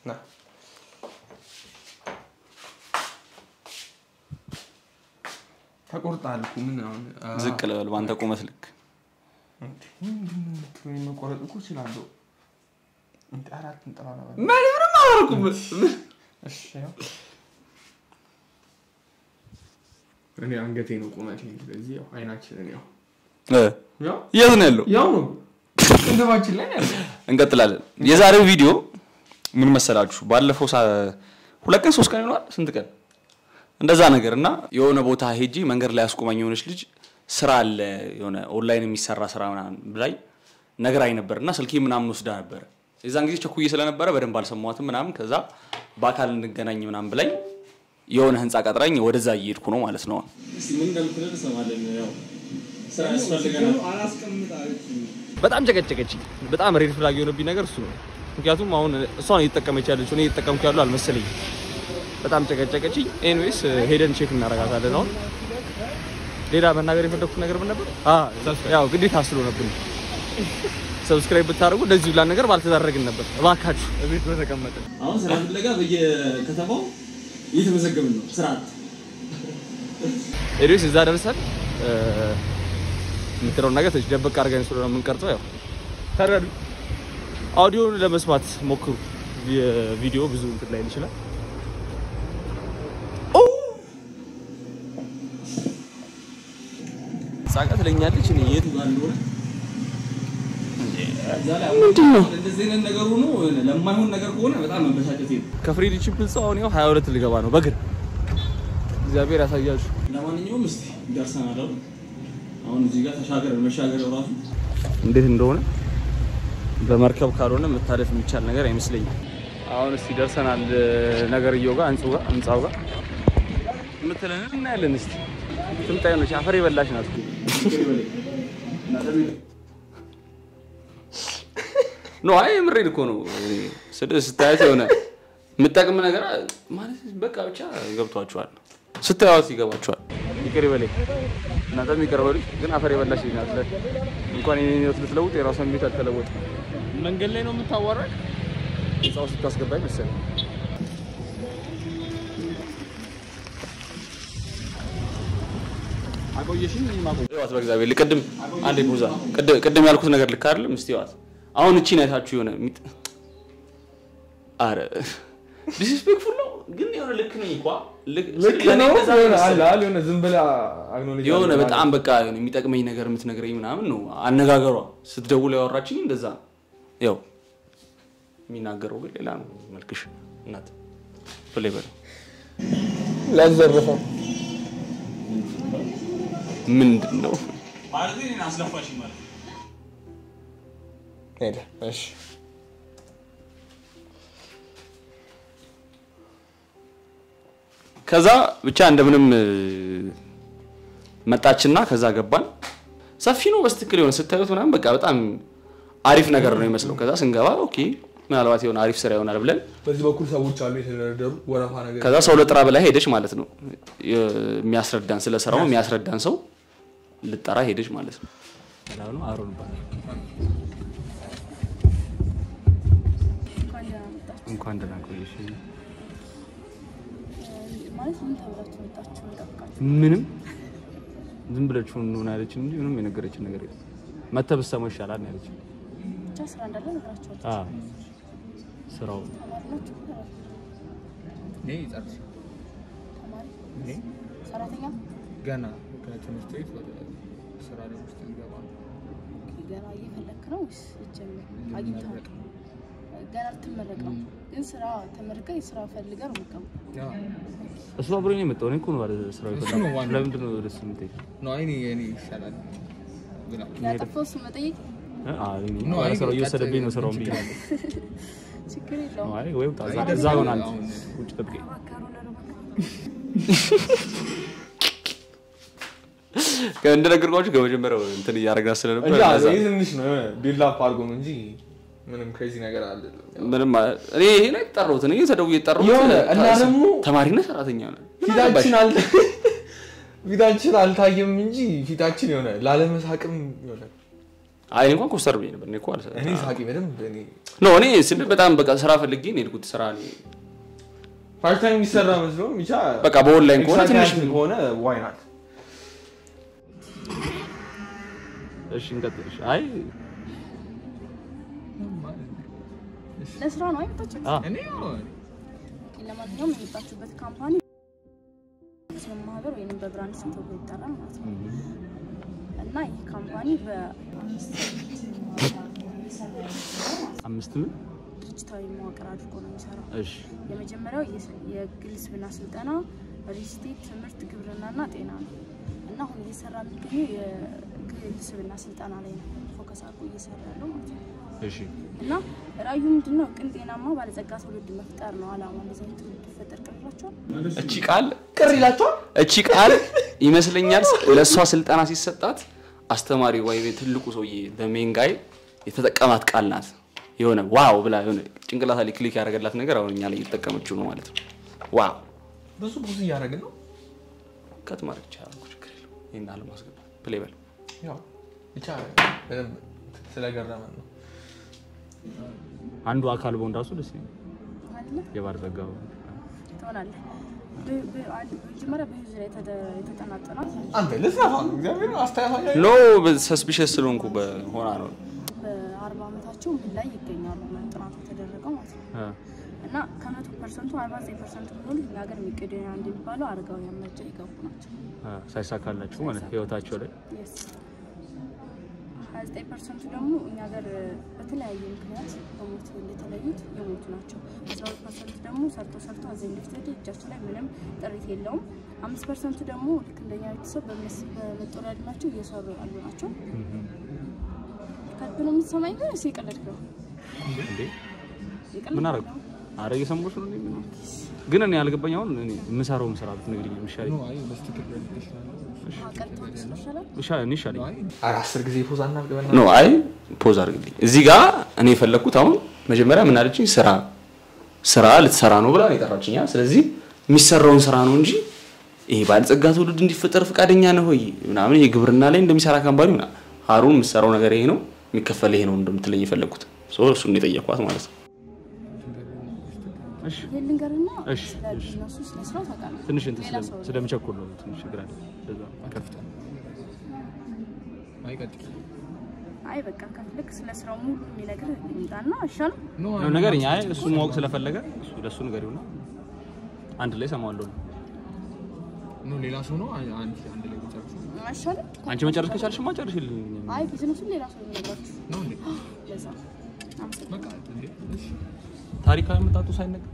ና ተቆርጣል እኮ ምን አሁን አ- ዝቅ ልበል በአንተ ቁመት ልክ እንዴ፣ ምንድን ነው የምትለው? እኔ መቆረጥ እኮ እችላለሁ። እንዴ፣ አራት እንጥራ ነበር። ምንም አላደረኩም እሺ ያው እኔ አንገቴ ነው ቁመቴ። ስለዚህ ያው አይናችንን ያው ያው የት ነው ያለው ያው ነው ቅንድባችን ላይ ነው ያለው። እንቀጥላለን የዛሬው ቪዲዮ ምን መሰላችሁ ባለፈው ሳ- ሁለት ቀን ሶስት ቀን ይሆናል ስንት ቀን እንደዛ ነገር እና የሆነ ቦታ ሄጂ መንገድ ላይ ያስቆመኝ የሆነች ልጅ ስራ አለ የሆነ ኦንላይን የሚሰራ ስራ ምናምን ብላኝ ነግራኝ ነበር እና ስልኬ ምናምን ወስዳ ነበረ የዛን ጊዜ ቸኩዬ ስለነበረ በደንብ አልሰማኋትም ምናምን ከዛ በአካል እንገናኝ ምናምን ብላኝ የሆነ ህንፃ ቀጥራኝ ወደዛ እየሄድኩ ነው ማለት ነው ምን እንደምትለው እንሰማለን። ያው ስራ ያስፈልገናል። በጣም ጨቀጨቀች። በጣም ሬድ ፍላግ የሆነብኝ ነገር እሱ ነው። ምክንያቱም አሁን እሷን እየተጠቀመች ያለች እኔ እየተጠቀምኩ ያሉ አልመሰለኝም። በጣም ጨቀጨቀችኝ። ኤኒዌይስ ሄደን ቼክ እናረጋታለን። አሁን ሌላ መናገር የፈለኩት ነገር ምን ነበር? ያው ግዴታ ስለሆነብን ሰብስክራይብ ብታደርጉ እንደዚህ ሁላ ነገር ባልተዳረግን ነበር። እባካችሁ እቤት በተቀመጠ አሁን ስራ ፍለጋ በየከተማው እየተመዘገብን ነው። ስርዓት ኤኒዌይስ እዛ ደርሰን እ፣ የምትለውን ነገር ትንሽ ደበቅ አድርገን ስለሆነ የምንቀርጸው ያው ተረዱ። አውዲዮን ለመስማት ሞክሩ። የቪዲዮ ብዙ እንትን ላይ ይችላል። ሳቃ ትለኛለች። እኔ የት ጋር እንደሆነ እዛ ላይ ምንድን ነው እንደዚህ አይነት ነገር ሆኖ ለማይሆን ነገር ከሆነ በጣም መበሳጨት ነው። ከፍሬንድሺፕ ህንፃ አሁን ያው 22 ልገባ ነው በእግር እግዚአብሔር ያሳያችሁ። ለማንኛውም እስቲ ደርሰናል። አይደል? አሁን እዚህ ጋር ተሻገር መሻገር ራሱ እንዴት እንደሆነ በመርከብ ካልሆነ መታለፍ የሚቻል ነገር አይመስለኝም። አሁን እስቲ ደርሰናል ነገርየው ጋር ህንጻው ጋር ህንጻው ጋር የምትለን እናያለን። እስቲ ትምጣ የሆነች አፈር የበላሽ ናት። ኖ አይ የምሬድ እኮ ነው። ስድ- ስታያት የሆነ የምጠቅም ነገር ማለት በቃ ብቻ ገብቷችኋል። ስታዩት ይገባችኋል። ይቅር ይበለኝ እናንተም ይቅር በሉኝ። ግን አፈር የበላሽ ልጅ ናት። ለ- እንኳን የኔን ህይወት ልትለውጥ የራሷን ቤት አልተለወጥ መንገድ ላይ ነው የምታዋራኝ። ህንፃው ስታስገባኝ መሰለኝ አቆየሽኝ እኔ ማቆየ ይዋት በእግዚአብሔር ቅድም አንዴ ቡዛ ቅድ- ቅድም ያልኩት ነገር ልክ አይደለም እስቲ ይዋት አሁን እቺን አይታችሁ የሆነ ሚጥ አረ ዲስሪስፔክትፉል ነው ግን የሆነ ልክ ነኝ እኮ ልክ ልክ ለእኔ ነው እንደዛ ነው የሆነ መሰለኝ። አለ አይደል? የሆነ ዝም ብለህ አግኖሌጅ የሆነ አድርገህ በጣም በቃ የሆነ የሚጠቅመኝ ነገር የምትነግረኝ ምናምን ነው አነጋገሯ ስትደውል ያወራችኝ እንደዛ ነው ያው የሚናገረው ግን ሌላ ነው መልክሽ እናት ብላይ በለው ላዘርፈው ምንድን ነው ማለት እኔን አስለፋሽ ማለት ሄደ። እሺ ከዛ ብቻ እንደምንም እ፣ መጣችና ከዛ ገባን። ሰፊ ነው በስትክክል የሆነ ስታዩት ምናምን በቃ በጣም አሪፍ ነገር ነው ይመስለው። ከዛ ስንገባ ኦኬ ምናልባት የሆነ አሪፍ ስራ ይሆናል ብለን በዚህ በኩል ሰዎች አሉ የተደረደሩ ወረፋ ነገር ከዛ ሰው ለጥራ ብላ ሄደች ማለት ነው። የሚያስረዳን ስለ ስራው የሚያስረዳን ሰው ልጠራ ሄደች ማለት ነው። ነው አሮን ይባላል። እንኳን ደህና መጣችሁ። እንኳን ደህና ቆየሽ። ማለት ምን ተብላችሁ መጣችሁ? እንጠብቃችሁ። ምንም ዝም ብለችሁ እንሆን ያለችን እንጂ ምንም የነገረችን ነገር የለም። መተህ ብትሰማው ይሻላል ነው ያለችን። ብቻ ስራ እንዳለ ነግራችኋለሁ። አዎ ስራው ተማሪ ናችሁ? እኔ ጨርሼ ተማሪ እኔ ሰራተኛ ገና ከትምህርት ቤት ወደ ስራ ላይ ውስጥ ልገባ ነው። ገና እየፈለክ ነው ወይስ ልትጀምር? አግኝተሃል? ገና ልትመረቅ ነው፣ ግን ስራ ተመርቀህ የስራ ፈልገህ ነው የምትገባው። ያው እሱ አብሮኝ ነው የመጣው። እኔ እኮ ነው ባለ ስራው እሱ ነው የፈለኩት። ዋናው። ለምንድን ነው ደስ የምትይኝ? ነው እኔ እኔ ይሻላል ብላ ያጠፋው እሱ መጠየቅ አይ እኔ ነው፣ ባለ አይ ስራው ቀጥ- እየወሰደብኝ ነው ስራውን ብዬ ችግር ችግር የለውም። አይ ወይ ውጣ እዛ- አይ እዛ ሆናል አሁን ውጭ ጠብቀኝ። እንደነገርኳችሁ ከመጀመሪያው እንትን እያደረግናት ስለነበር እንጂ ለዛ ይህ ትንሽ ነው የሆነ ቢልዳፕ አድርጎ ነው እንጂ ምንም ክሬዚ ነገር አለ ምንም አ- እኔ ይሄ ላይ ጠራሁት እኔ ተደውዬ የጠራሁት የሆነ እና ታ- ደግሞ ተማሪና ሰራተኛ ነው ፊታችን አልተ ፊታችን አልታየም እንጂ ፊታችን የሆነ ላለመሳቅም የሆነ አይ እኔ እንኳን ኮስተር ብዬ ነበር እኔ እኮ አልሰ- እኔ ሳቂ በደንብ እኔ ኖ እኔ ስል በጣም በቃ ስራ ፈልጌ ነው የሄድኩት ስራ እኔ ፓርት ታይም የሚሰራ መስሎ ብቻ በቃ በኦንላይን ከሆነ ትንሽ ኤክስትራ ከሆነ ዋይ ናት እሺ እንቀጥል። እሺ፣ አይ ለስራ ነው አይመጣችሁት? አ እኔ ለማንኛውም የመጣችሁበት ካምፓኒ ስም ማህበር ወይም በብራንድ ስም ተብሎ ይጠራል ማለት ነው። እና ይህ ካምፓኒ አምስት ምን? በድርጅታዊ መዋቅር አድርጎ ነው የሚሰራው። እሺ የመጀመሪያው የስ- የግል ስብና ስልጠና፣ ሪስቴት፣ ትምህርት፣ ግብርናና ጤና ነው እና አሁን እየሰራ የሚገኘው የግል ስብና ስልጠና ላይ ነው ፎከስ አድርጎ እየሰራ ያለው ማለት ነው። እሺ እና ራዕዩ ምንድን ነው? ቅን ጤናማ ባለጸጋ ትውልድ መፍጠር ነው አላማ። እንደዚህ አይነት ትውልድ ይፈጠር ቅርላቸዋል። እቺ ቃል ቅር ይላቸዋል። እቺ ቃል ይመስለኛል ለእሷ ስልጠና ሲሰጣት አስተማሪ ወይም ትልቁ ሰውዬ በሜን ጋይ የተጠቀማት ቃል ናት። የሆነ ዋው ብላ የሆነ ጭንቅላታ ላይ ክሊክ ያደረገላት ነገር አሁን እኛ ላይ እየተጠቀመችው ነው ማለት ነው። ዋው ብዙ ብዙ እያደረግን ነው ከት ማድረግ ይቻላል እኮ ችግር የለውም። ይህን አለማስገባት ፕሌይ በል ያው ብቻ በደንብ ስለገረመን ነው አንዱ አካል በሆን ራሱ ደስ ይላል። አይደለ? የባህር ጸጋው ትሆናለህ። በ- በ- አንድ- መጀመሪያ በህዝብ ላይ የተደ- የተጠናጠና አንተ ልትነፋ ነው እግዚአብሔር አስተያየት ኖ ሰስፒሸስ ስለሆንኩ በሆና ነው በአርባ ዓመታቸው ምን ላይ ይገኛሉ ነው ጥናቱ የተደረገው ማለት ነው። አ እና ከመቶ ፐርሰንቱ አርባ ዘጠኝ ፐርሰንቱ የሚሆኑ እኛ ሀገር የሚገደኛ እንደሚባለው አረጋውያን መርጃ ይገቡ ናቸው። አ ሳይሳካላችሁ ማለት ህይወታቸው ላይ ሀያ ዘጠኝ ፐርሰንቱ ደግሞ እኛ ሀገር በተለያየ ምክንያት በሞት እንደተለዩት የሞቱ ናቸው። አስራ ሁለት ፐርሰንቱ ደግሞ ሰርቶ ሰርቶ አዘኝ ልፍትድ እጃቸው ላይ ምንም ጥሪት የለውም። አምስት ፐርሰንቱ ደግሞ ልክ እንደኛ ቤተሰብ በመስ- በመጦሪያ ዕድሜያቸው እየሰሩ ያሉ ናቸው። ከልብ ነው የምትሰማኝ ግን እስ የቀለድክ ነው እንዴ የቀለድክ ምን አደረጉ? ነው። አረ እየሰማሁሽ ነው። እኔ ምን ግን እኔ ያልገባኝ አሁን እኔ የምሰራውን ስራ ብትነግሪኝ የሚሻለኝ ቀርተው ይሻላል። ይሻ- እኔ ይሻለኝ። ኧረ አስር ጊዜ ፖዛ እናድርግ ኖ አይ ፖዝ አድርግልኝ። እዚህ ጋር እኔ የፈለግኩት አሁን መጀመሪያ ምን አለችኝ? ስራ ስራ ልትሰራ ነው ብላ ነው የጠራችኝ። ስለዚህ የሚሰራውን ስራ ነው እንጂ ይሄ ባለጸጋ ትውልድ እንዲፈጠር ፈቃደኛ ነው ወይ ምናምን ይሄ ግብርና ላይ እንደሚሰራ ካምፓኒ ምናምን ሀሩን የምትሰራው ነገር ይሄ ነው የሚከፈል ይሄ ነው እንደምትለኝ የፈለግኩት ሶ እሱን ነው የጠየኳት ማለት ነው። እሺ ይሄን ልንገርና እሺ፣ ስለ እሺ። ቢዝነሱ ስለ ስራው ታውቃለህ። ትንሽ እንትን ሌላ ስለም- ሰው ስለምቸኩል ነው ትንሽ ችግር አለ። ለዛ አይ በቃ ከፍልክ ስለ ስራው ሙሉ የሚነግር ይምጣና አይሻልም? ነው ንገሪኝ። አይ እሱ ማወቅ ስለፈለገ እሱ ለሱ ንገሪውና አንድ ላይ ሰማዋለሁ። ሌላ ሰው ነው አንድ አንድ ላይ ጨርሱ አይሻልም? አንቺ መጨረስ ከቻልሽማ ጨርሽልኝ። አይ ቢዝነሱን ሌላ ሰው የሚነግራችሁ ነው እንዴ ለዛ አመሰግናለሁ። በቃ እንዴ እሺ ታሪካዊ መጣጡ ሳይነገር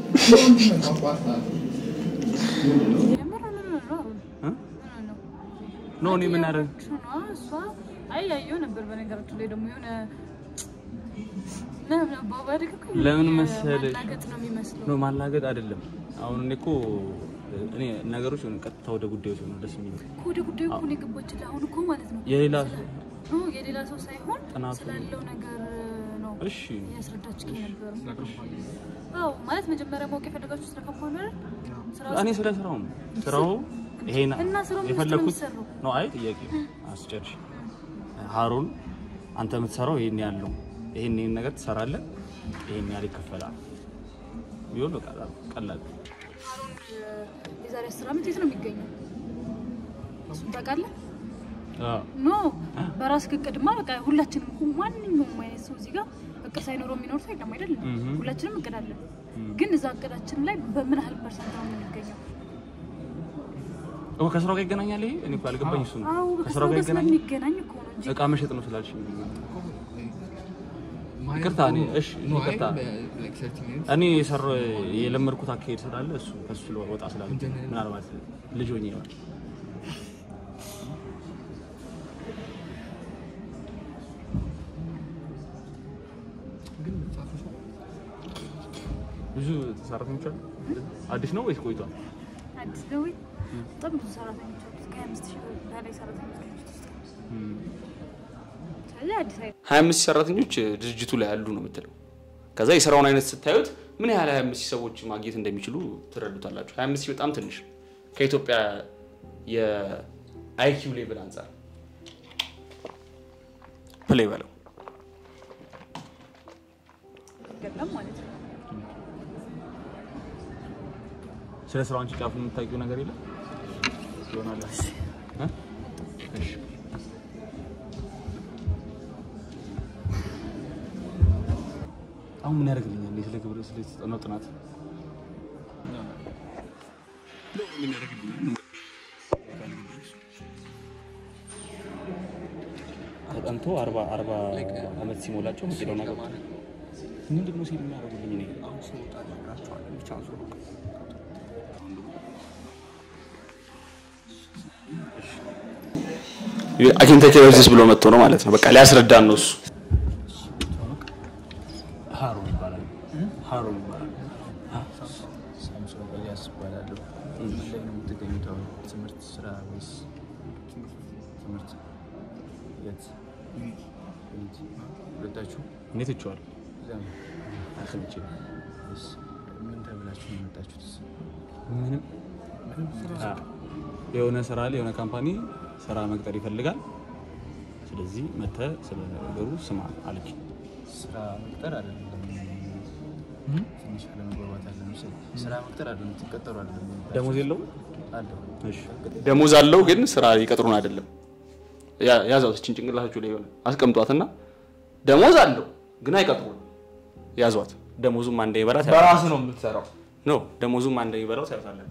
የምር ምን ነው እ? ምን ነው ኖ እኔ ምን አደረግ ነው እሷ አይ ያየው ነበር በነገራችሁ ላይ ደግሞ የሆነ ምናምን አባባልክ እኮ ለምን መሰለሽ? ማላገጥ ነው የሚመስለው ኖ ማላገጥ አይደለም። አሁን እኔ እኮ እኔ ነገሮች ሆነ ቀጥታ ወደ ጉዳዮች ነው ደስ የሚለው። እኮ ወደ ጉዳዩ እኮ ነው የገባችልህ አሁን እኮ ማለት ነው የሌላ ኖ የሌላ ሰው ሳይሆን ጥናቱ- ስላለው ነገር ነው እሺ እያስረዳችኝ የነበረው አዎ ማለት መጀመሪያ ማወቅ የፈለጋችሁ ስለ ካምፓኒ አይደል ስራው እኔ ስለ ስራው ነው ስራው ይሄን እና ስራው ምን ውስጥ ነው የፈለኩት የሚሰራው? ነው። አይ ጥያቄ አስጨርሽ ሀሩን አንተ የምትሰራው ይሄን ያለው ይሄን ይሄን ነገር ትሰራለህ፣ ይሄን ያህል ይከፈላል ቢሆን በቃ ቀላል አሁን የዛሬ አስር ዓመት የት ነው የሚገኘው እሱን ታውቃለህ አዎ ኖ በራስ እቅድማ በቃ ሁላችንም እኮ ማንኛውም አይነት ሰው እዚህ ጋር እቅድ ሳይኖረው የሚኖር ሰው የለም አይደል? እምም። ሁላችንም እቅድ አለን። ግን እዛ እቅዳችን ላይ በምን ያህል ፐርሰንት ነው የምንገኘው? ኦ ከስራው ጋር ይገናኛል። ይሄ እኔ እኮ ያልገባኝ እሱ ነው። አዎ ከስራው ከስራው ጋር ጋር ይገናኛል። ስለሚገናኝ እኮ ነው እንጂ እቃ መሸጥ ነው ስላልሽ ይቅርታ፣ እኔ እሺ ይቅርታ፣ እኔ የሰራው የለመድኩት አካሄድ ስላለ እሱ ከሱ ወጣ ስላለ ምናልባት ልጅ ሆኜ ይሆናል። ብዙ ሰራተኞች አሉ። አዲስ ነው ወይስ ቆይቷል? አዲስ ነው ወይ? በጣም ብዙ ሰራተኞች አሉት። ከሀያ አምስት ሺህ በላይ ሰራተኞች ድርጅት ውስጥ አሉ። ስለዚህ አዲስ አይደለም። ሀያ አምስት ሰራተኞች ድርጅቱ ላይ ያሉ ነው የምትለው። ከዛ የስራውን አይነት ስታዩት ምን ያህል ሀያ አምስት ሰዎች ማግኘት እንደሚችሉ ትረዱታላችሁ። ሀያ አምስት በጣም ትንሽ ነው። ከኢትዮጵያ የአይኪው ሌቭል አንጻር ፕሌይ በለው አይገለም ማለት ነው። ስለ ስራው አንቺ ጫፉን የምታውቂው ነገር የለም ይሆናል እ? እሺ አሁን ምን ያደርግልኛል? ስለ ግብረ ስለ የተጠናው ጥናት ምን ያደርግልኛል? ተጠንቶ አርባ አርባ አመት ሲሞላቸው መቄዶንያ ገቡ። ምንድን ነው ሲል የሚያደርጉልኝ እኔ አኪን ቴክኖሎጂስ ብሎ መጥቶ ነው ማለት ነው። በቃ ሊያስረዳን ነው እሱ። ሀሮ ይባላል። ሀሮ ይባላል። ሳምሶን ኤልያስ ይባላለሁ። ምን ላይ ነው የምትገኙት? አሁን ትምህርት፣ ስራ ወይስ ትምህርት? የት? የት? ሁለታችሁ እኔ ትቼዋለሁ። እዛ ነው? አልሰምቼ ወይስ ምን ተብላችሁ ነው የመጣችሁት? ምንም አ፣ የሆነ ስራ ላይ የሆነ ካምፓኒ ስራ መቅጠር ይፈልጋል። ስለዚህ መተህ ስለ ነገሩ ስማ አለች። ስራ መቅጠር አይደለም። ትንሽ አለመግባባት አለ መሰለኝ። ስራ መቅጠር አይደለም፣ ትቀጠሩ አይደለም። ደሞዝ የለውም። አለው ደሞዝ አለው ግን ስራ ይቀጥሩን አይደለም። ያ- ያዛው እችን ጭንቅላታችሁ ላይ የሆነ አስቀምጧትና ደሞዝ አለው ግን አይቀጥሩን። ያዟት። ደሞዙም አንዴ ይበላት በራስ ነው የምትሰራው። ኖ ደሞዙም አንዴ ይበላው ታያታለን።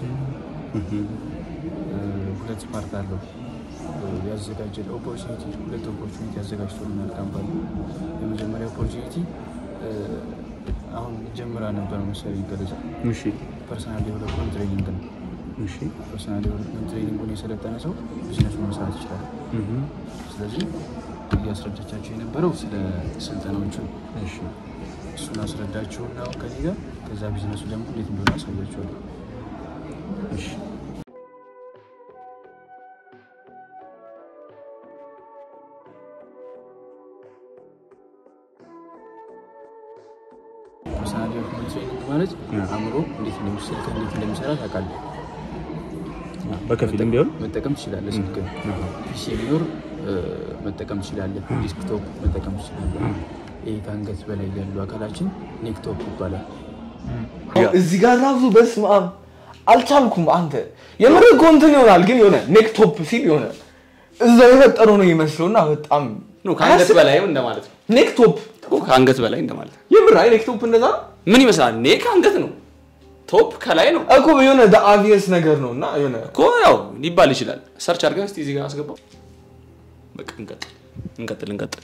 ሁለት ፓርት አለው ያዘጋጀ ኦፖርቹኒቲ ሁለት ኦፖርቹኒቲ ያዘጋጅቶልናል ካምፓኒ የመጀመሪያ ኦፖርቹኒቲ አሁን ጀምራ ነበር መሰለኝ ገለጻ እሺ ፐርሰናል ዴቨሎፕመንት ትሬኒንግ ነው እሺ ፐርሰናል ዴቨሎፕመንት ትሬኒንጉን የሰለጠነ ሰው ቢዝነሱን መስራት ይችላል ስለዚህ እያስረዳቻቸው የነበረው ስለ ስልጠናዎቹ እሺ እሱን አስረዳቸውና አሁን ከኔ ጋር ከዛ ቢዝነሱ ደግሞ እንዴት እንደሆነ አሳያቸዋለሁ እሺ ፐርሰናል ዴቨሎፕመንት ትሬኒንግ ማለት አእምሮ እንዴት እንደሚሰራ እንዴት እንደሚሰራ ታውቃለህ በከፊልም ቢሆን መጠቀም ትችላለህ። ስልክ ፒሲ ቢኖር እ፣ መጠቀም ትችላለህ። ዲስክቶፕ መጠቀም ትችላለህ። ይህ ከአንገት በላይ ያሉ አካላችን ኔክቶፕ ይባላል። እዚህ ጋር ራሱ በስመ አብ አልቻልኩም። አንተ የምር እኮ እንትን ይሆናል ግን የሆነ ኔክቶፕ ሲል የሆነ እዛው የፈጠረው ነው ይመስለውና በጣም ኖ ከአንገት በላይም እንደማለት ነው ኔክቶፕ እኮ ከአንገት በላይ እንደማለት ነው። የምር አይ ኔክቶፕ እንደዛ ነው ምን ይመስላል? ኔ ከአንገት ነው፣ ቶፕ ከላይ ነው እኮ የሆነ አቪየስ ነገር ነው እና የሆነ እኮ ያው ሊባል ይችላል። ሰርች አድርገን እስቲ እዚህ ጋር አስገባው። በቃ እንቀጥል እንቀጥል እንቀጥል።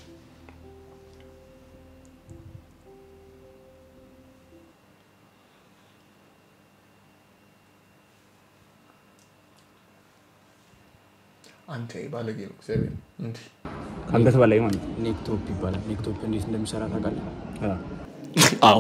አንተ ባለጌ ነው እግዚአብሔር እንዲህ ከአንገት በላይ ማለት ነው። ኔክቶፕ ይባላል። ኔክቶፕ እንዴት እንደሚሰራ ታውቃለህ? አዎ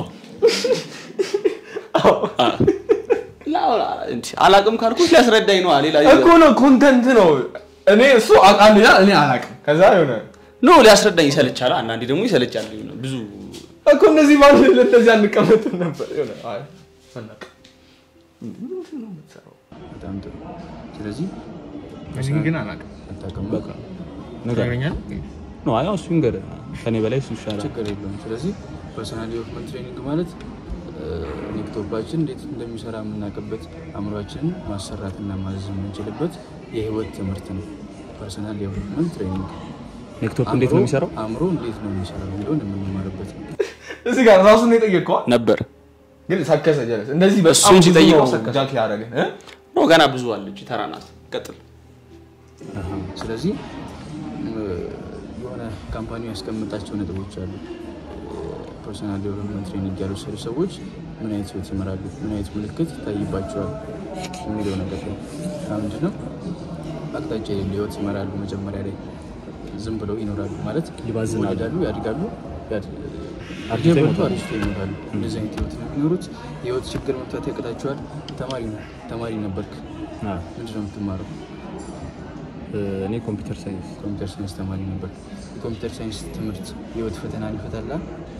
አላቅም ካልኩት ሊያስረዳኝ ነዋ። ሌላ እኮ ነው ኮንተንት ነው እኔ እሱ አውቃለሁ ያ እኔ አላውቅም ከዛ የሆነ ኖ ሊያስረዳኝ ይሰለቻል። አንዳንዴ ደግሞ ይሰለቻል። የሆነ ብዙ እኮ እነዚህ ባለ እንደዚህ አንቀመጥም ነበር የሆነ አይ አናውቅም ምንድን ነው የምትሰራው በጣም ጥሩ። ስለዚህ እኔ ግን አላውቅም አታውቅም፣ በቃ ትነግረኛለህ ነው አይ እሱ ይንገር ከኔ በላይ እሱ ይሻላል። ችግር የለውም። ስለዚህ ፐርሰናል ዴቨሎፕመንት ትሬኒንግ ማለት እ፣ ኔክቶፓችን እንዴት እንደሚሰራ የምናውቅበት አእምሯችንን ማሰራትና ማዘዝ የምንችልበት የህይወት ትምህርት ነው። ፐርሰናል ዴቨሎፕመንት ትሬኒንግ ኔክቶፕ እንዴት ነው የሚሰራው? አእምሮ እንዴት ነው የሚሰራው የሚለውን የምንማርበት ነው። እዚህ ጋር ራሱን የጠየቀዋ ነበር ግን ሰከሰ ጀለስ እንደዚህ በጣም እሱን ብዙ ሲጠይቀው ነው ሰከሰ። ጃክ ያደረገን እ? ኖ ገና ብዙ አለች። ተራ ናት። ቀጥል። ስለዚህ እ፣ የሆነ ካምፓኒው ያስቀምጣቸው ነጥቦች አሉ። ፐርሰናል ዴቨሎፕመንት ትሬኒንግ ያልወሰዱ ሰዎች ምን አይነት ህይወት ይመራሉ፣ ምን አይነት ምልክት ይታይባቸዋል የሚለው ነገር ነው። እና ምንድነው አቅጣጫ የሌለው ህይወት ይመራሉ። መጀመሪያ ላይ ዝም ብለው ይኖራሉ ማለት ይባዝናሉ። ይወለዳሉ፣ ያድጋሉ፣ ያድ- አርጅተው እየበሉ ይሞታሉ። አርጅተው ይሞታሉ። እንደዚህ አይነት ህይወት ነው የሚኖሩት። የህይወት ችግር መፍታት ያቅታቸዋል። ተማሪ ነው ተማሪ ነበርክ፣ አዎ። ምንድነው የምትማረው? እኔ ኮምፒውተር ሳይንስ ኮምፒውተር ሳይንስ ተማሪ ነበር። የኮምፒውተር ሳይንስ ትምህርት የህይወት ፈተናን ይፈታላ።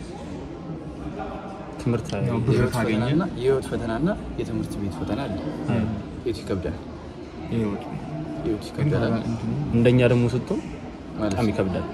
ትምህርት የህይወት ፈተናና የህይወት ፈተናና የትምህርት ቤት ፈተና አለ። የቱ ይከብዳል? የህይወት ይከብዳል እንደኛ ደግሞ ስትሆን ማለት በጣም ይከብዳል።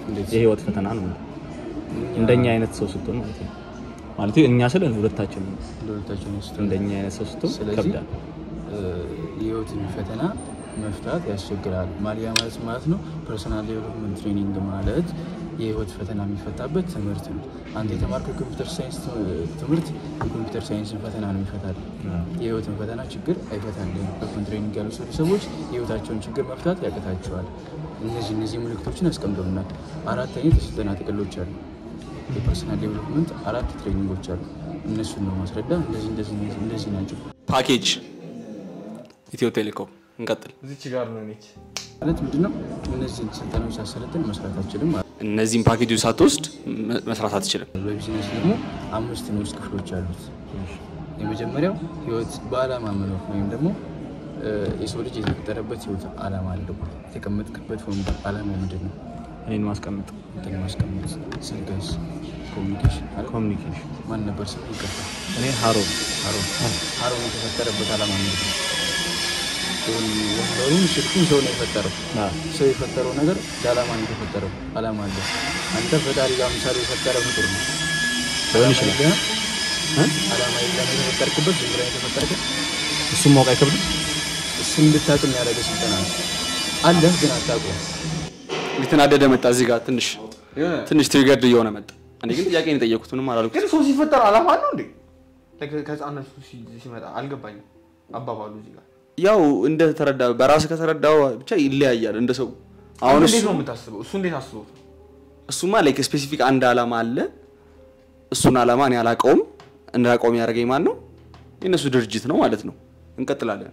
እንዴት? የህይወት ፈተና ነው እንደኛ አይነት ሰው ስትሆን ማለት ነው ማለት እኛ ስለ ሁለታችን ነው ለሁለታችን ውስጥ እንደኛ አይነት ሰው ስትሆን ስለዚህ ከብዳል እ፣ የህይወትን ፈተና መፍታት ያስቸግራል። ማሊያ ማለት ማለት ነው ፐርሶናል ዴቨሎፕመንት ትሬኒንግ ማለት የህይወት ፈተና የሚፈታበት ትምህርት ነው። አንተ የተማርከው የኮምፒውተር ሳይንስ ት- ትምህርት የኮምፒውተር ሳይንስን ፈተና ነው ይፈታል። የህይወትን ፈተና ችግር አይፈታልም። በኮን ትሬኒንግ ያሉ ሰው ሰዎች የህይወታቸውን ችግር መፍታት ያቅታቸዋል። እነዚህ እነዚህ ምልክቶችን አስቀምጠውናል። አራት አይነት የስልጠና ጥቅሎች አሉ። የፐርሶናል ዴቨሎፕመንት አራት ትሬኒንጎች አሉ። እነሱን ነው ማስረዳ። እንደዚህ እንደዚህ እንደዚህ ናቸው ፓኬጅ ኢትዮ ቴሌኮም እንቀጥል። እዚች ጋር ነው ነች ማለት ምንድነው? እነዚህን ስልጠናዎች ሳሰለጥን መስራት አልችልም ማለት ነው። እነዚህን ፓኬጆች ሳትወስድ መ- መስራት አትችልም። በቢዝነስ ደግሞ አምስት ንዑስ ክፍሎች አሉት። የመጀመሪያው ህይወት በዓላማ መኖር ወይም ደግሞ እ፣ የሰው ልጅ የተፈጠረበት ህይወት ዓላማ አለው። የተቀመጥክበት ወንበር ዓላማ ምንድን ነው? እኔን ማስቀመጥ እንትን ማስቀመጥ። ስልክስ? ኮሚኒኬሽን አይደል? ኮሚኒኬሽን ማን ነበር ስም ይቀፋል? እኔ ሀሮን ሀሮን ሀሮን የተፈጠረበት ዓላማ ምንድን ነው? ይሁን ወንበሩን ስልኩን ሰው ነው የፈጠረው። ሰው የፈጠረው ነገር ለዓላማ ነው የተፈጠረው። ዓላማ አለ። አንተ ፈጣሪ ጋር ምሳሌ የፈጠረ ፍጡር ነው ሊሆን ይችላል ዓላማ የለህም? ዓላማ የለም የተፈጠርክበት ዝም ብለህ የተፈጠርከው እሱም ማወቅ አይከብድም እሱን እንድታውቅ የሚያደርገ ስልጠና ነው። አለህ ግን አታውቀውም። የተናደደ መጣ እዚህ ጋር ትንሽ ትንሽ ትሪገርድ እየሆነ መጣ። እኔ ግን ጥያቄ ነው የጠየኩት፣ ምንም አላልኩት። ግን ሰው ሲፈጠር አላማ አለው እንዴ ከ- ከህፃነቱ ሲ- ሲመጣ አልገባኝም አባባሉ እዚህ ጋር ያው እንደተረዳ በራስህ ከተረዳው ብቻ ይለያያል እንደ ሰው። አሁን አሁን እሱ እንዴት ነው የምታስበው እሱ እንዴት አስበው እሱማ ላይክ ስፔሲፊክ አንድ አላማ አለ። እሱን አላማ እኔ አላውቀውም። እንዳውቀውም ያደረገኝ ማን ነው? የእነሱ ድርጅት ነው ማለት ነው። እንቀጥላለን።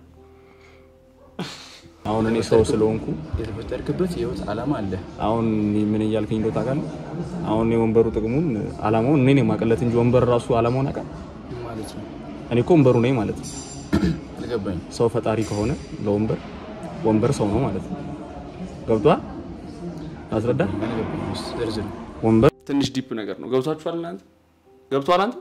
አሁን እኔ ሰው ስለሆንኩ የተፈጠርክበት የህይወት ዓላማ አለ። አሁን ምን እያልከኝ እንደው ታውቃለህ? አሁን የወንበሩ ጥቅሙን አላማውን እኔ ነኝ የማውቅለት እንጂ ወንበር ራሱ አላማውን ያውቃል? ማለት ነው። እኔ እኮ ወንበሩ ነኝ ማለት ነው። አልገባኝ። ሰው ፈጣሪ ከሆነ ለወንበር ወንበር ሰው ነው ማለት ነው። ገብቷል? አስረዳ። አልገባኝ። እስኪ ዝርዝር ወንበር ትንሽ ዲፕ ነገር ነው። ገብቷችኋል እናንተ? ገብቷል አንተ?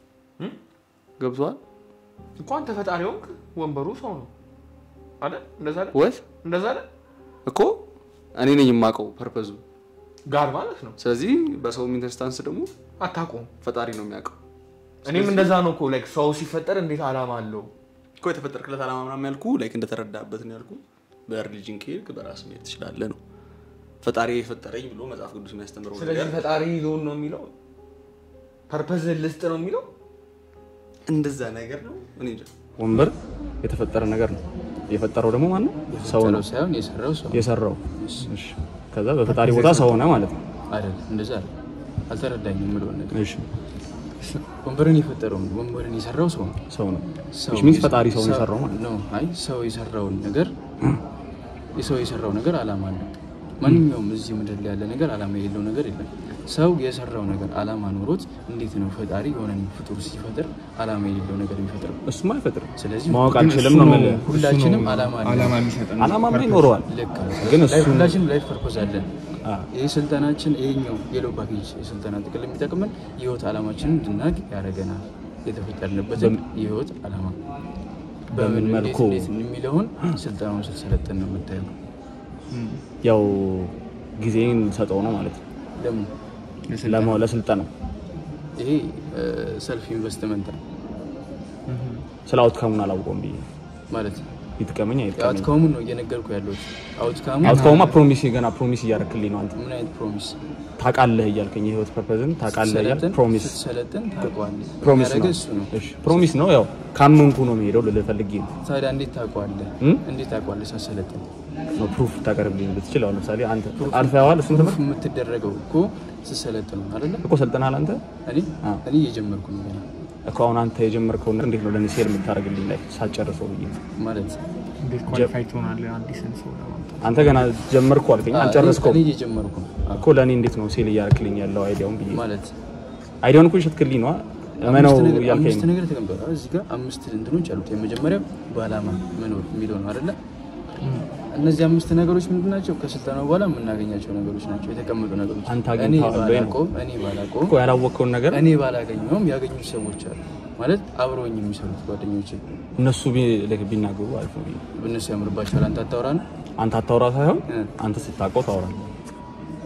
ገብቷል እኮ አንተ ፈጣሪ ሆንክ ወንበሩ ሰው ነው አይደል እንደዛ አይደል ወት እንደዛ አይደል እኮ እኔ ነኝ የማውቀው ፐርፐዙ። ጋር ማለት ነው ስለዚህ በሰው ኢንተርስታንስ ደግሞ አታውቀውም ፈጣሪ ነው የሚያውቀው እኔም እንደዛ ነው እኮ ላይክ ሰው ሲፈጠር እንዴት አላማ አለው እኮ የተፈጠርክለት አላማ ምናምን ያልኩ ላይክ እንደተረዳበት ነው ያልኩ። በሪሊጅን ከሄድክ በራስ መሄድ ትችላለህ ነው ፈጣሪ የፈጠረኝ ብሎ መጽሐፍ ቅዱስ የሚያስተምረው ስለዚህ ነገር ፈጣሪ ሎን ነው የሚለው ፐርፐዝ ልስጥ ነው የሚለው እንደዛ ነገር ነው። እኔ እንጃ ወንበር የተፈጠረ ነገር ነው። የፈጠረው ደግሞ ማን ነው? ሰው ነው የፈጠረው ሳይሆን የሰራው ሰው የሰራው። እሺ። ከዛ በፈጣሪ ቦታ ሰው ሆነ ማለት ነው። አይደል? እንደዛ አይደል? አልተረዳኝም የምለውን ነገር እሺ። ወንበርን የፈጠረው ወንበርን የሰራው ሰው ነው። ሰው ነው ሰው which means ፈጣሪ ሰውን የሰራው ማለት ነው። ነው። አይ ሰው የሰራውን ነገር የሰው የሰራው ነገር አላማ አለው። ማንኛውም እዚህ ምድር ላይ ያለ ነገር አላማ የሌለው ነገር የለም። ሰው የሰራው ነገር አላማ ኖሮት እንዴት ነው ፈጣሪ የሆነን ፍጡር ሲፈጥር አላማ የሌለው ነገር የሚፈጥረው? እሱማ አይፈጥርም። ስለዚህ ማወቅ ግን አልችልም እሱ ነው ነው የምልህ። ሁላችንም አላማ አለን። አላማ የሚሰጠን አላማማ ይኖረዋል። ልክ ነው። ግን ላይ- እሱን- ሁላችንም ላይፍ ፐርፖዝ አለን። አ፣ ይህ ስልጠናችን ይሄኛው የሎ ፓኬጅ የስልጠና ጥቅል የሚጠቅመን የህይወት ዓላማችንን እንድናቅ ያደረገናል። የተፈጠርንበትን የህይወት ዓላማ በምን እንዴት- መልኩ? እንዴት የሚለውን ስልጠናውን ስትሰለጥን ነው የምታየው። ያው ጊዜን ሰጠው ነው ማለት ነው ደግሞ ለማ- ለስልጠናው ይሄ ሰልፍ ኢንቨስትመንት ነው ስለ አውትካሙን አላውቀውም ብዬ ማለት ነው። ይጥቀመኝ አይጥቀመኝ አውትካሙን ነው እየነገርኩ ያለሁት። አውትካሙ አውትካሙማ ፕሮሚስ ገና ፕሮሚስ እያደረክልኝ ነው አንተ ምን አይነት ፕሮሚስ ታውቃለህ እያልከኝ የህይወት ፐርፐዝን ታውቃለህ እያልክ ስትሰለጥን- ፕሮሚስ ስትሰለጥን ታውቀዋለህ። ፕሮሚስ ያደረገ ነው እሱ ነው። እሺ ፕሮሚስ ነው ያው ካመንኩ ነው የሚሄደው ልልህ ፈልጌ ነው ታዲያ እንዴት ታውቀዋለህ? እም? እንዴት ታውቀዋለህ ሳሰለጥን? ነው ፕሩፍ ታቀርብልኝ ብትችል አሁን ለምሳሌ አንተ አልፈዋል እሱን ትምህርት ፕሩፍ የምትደረገው እኮ ስትሰለጥን ነው አይደለ? እኮ ሰልጠናል አንተ እኔ አዎ። እኔ እየጀመርኩ ነው ገና እኮ አሁን አንተ የጀመርከውን ነገር እንዴት ነው ለእኔ ሴል የምታደርግልኝ ላይ ሳጨርሰው ብዬ ነው። ማለት እንዴት ኳሊፋይ ትሆናለህ አዲስን ሰው ለማምጣት አንተ ገና ጀመርኩ አልከኝ አልጨረስከውም እኔ እየጀመርኩ ነው አዎ። እኮ ለእኔ እንዴት ነው ሴል እያደረክልኝ ያለው አይዲያውን ብዬ ነው። ማለት አይዲያውን እኮ ይሸትክልኝ ነዋ እመነው አምስት ነገር- እያልከኝ አምስት ነው ነገር ተቀምጧል። እዚህ ጋር አምስት እንትኖች አሉት። የመጀመሪያው በዓላማ መኖር የሚለው ነው አይደለ? እነዚህ አምስት ነገሮች ምንድን ናቸው? ከስልጠናው በኋላ የምናገኛቸው ነገሮች ናቸው፣ የተቀመጡ ነገሮች። አንተ እኔ አግኝተዋል ወይ ነው? ባላውቀውም እኔ ባላውቀውም እኮ ያላወቅከውን ነገር እኔ ባላገኘውም ያገኙት ሰዎች አሉ ማለት አብረውኝ የሚሰሩት ጓደኞች እነሱ ቢ- ልክ ቢናገሩ አሪፍ ነው ብዬ ነው። እነሱ ያምርባቸዋል። አንተ አታውራ ነው አንተ አታውራ ሳይሆን እ። አንተ ስታውቀው ታወራለህ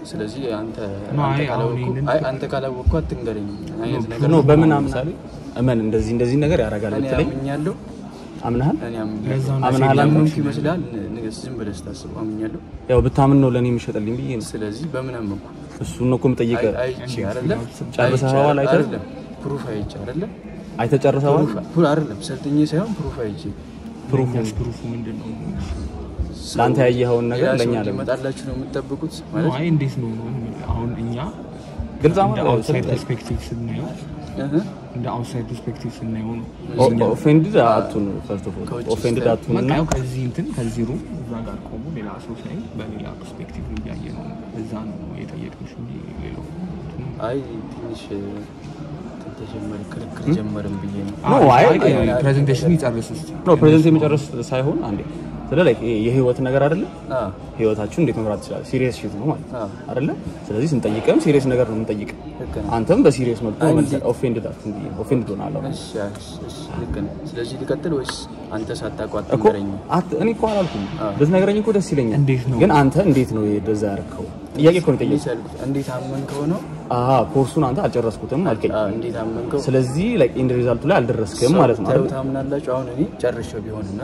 ስለዚህ አንተ ኖ፣ አንተ አይ፣ አሁን ካላወቅኩ ይሄንን- አይ አንተ ካላወቅኩ አትንገረኝ አይነት ነገር ኖ ነው። በምን አምናል እመን እንደዚህ እንደዚህ ነገር ያደርጋል እኔ ብትለኝ አምኛለሁ አምናሃል እኔ ለዛ አምኛለሁ ነው አምናሃል አንተ? ያመንኩ ይመስላል ንገስ ዝም ብለህ ስታስበው አምኛለሁ ያው ብታምን ነው ለእኔ የሚሸጥልኝ ብዬ ነው ስለዚህ በምን አመንኩ እሱን ነው እኮ የምጠይቀህ አይ- አይቼ አይደለም ጨርሰኸዋል አይተህ? አይደለም ፕሩፍ አይቼ አይደለም አይተህ ጨርሰዋል ፕሩፍ አይደለም ሰልጥኜ ሳይሆን ፕሩፍ አይቼ ፕሩፍ ፕሩፉ ምንድን ነው? ለአንተ ያየኸውን ነገር ሌላ ሰው ለእኛ ደግሞ እንዲመጣላችሁ ነው የምትጠብቁት ኖ፣ ማለት አይ እንዴት ነው አሁን እኛ ግልጽ እንደ አሁን አውትሳይድ ፐርስፔክቲቭ ስናየው እህ እንደ አውትሳይድ ፐርስፔክቲቭ ስናየው ነው ኦፌንድድ አቱን ፈርስት ኦፍ ኦል ከውጭ ኦፌንድድ አቱን በቃ እና ያው ከዚህ እንትን ከዚህ ሩም እዛ ጋር ቆሞ ሌላ ሰው ሳይ በሌላ ፐርስፔክቲቭ ነው እያየ ነው እዛ ነው የጠየቅንሽ እንጂ ሌላው እንትኑ አይ ትንሽ እንትን ተጀመረ ክርክር ጀመርን ብዬ ነው ኖ አይ ፕሬዘንቴሽን ይጨርስ እስኪ ኖ ፕሬዘንት የመጨረስ ሳይሆን አንዴ ስለ ላይ የህይወት ነገር አይደለም አ ህይወታችሁን እንዴት መምራት ትችላል ሲሪየስ ሽት ነው ማለት አዎ። አይደለ ስለዚህ ስንጠይቅም ሲሪየስ ነገር ነው የምንጠይቅ ልክ ነው። አንተም በሲሪየስ መልኩ አይ መልሰህ እንዴ- ኦፌንድድ አቱን ብዬ ኦፌንድድ ሆናለሁ እሺ እሺ እሺ ልክ ነው ስለዚህ ሊቀጥል ወይስ አንተ ሳታቋጥ እኮ ንገረኝ አት- እኔ እኮ አላልኩም አዎ። ብትነግረኝ እኮ ደስ ይለኛል እንዴት ነው? ግን አንተ እንዴት ነው እንደዛ ያደረከው ጥያቄ እኮ ነው እንዴት የጠየቅኩት ያልኩት እንዴት አመንከው ነው አሀ ኮርሱን አንተ አልጨረስኩትም አልከኝ አ እንዴት አመንከው ስለዚህ ላይክ ኢንድ ሪዛልቱ ላይ አልደረስክም ማለት ነው ታዩ አይደል? ታምናላችሁ አሁን እኔ ጨርሼው ቢሆንና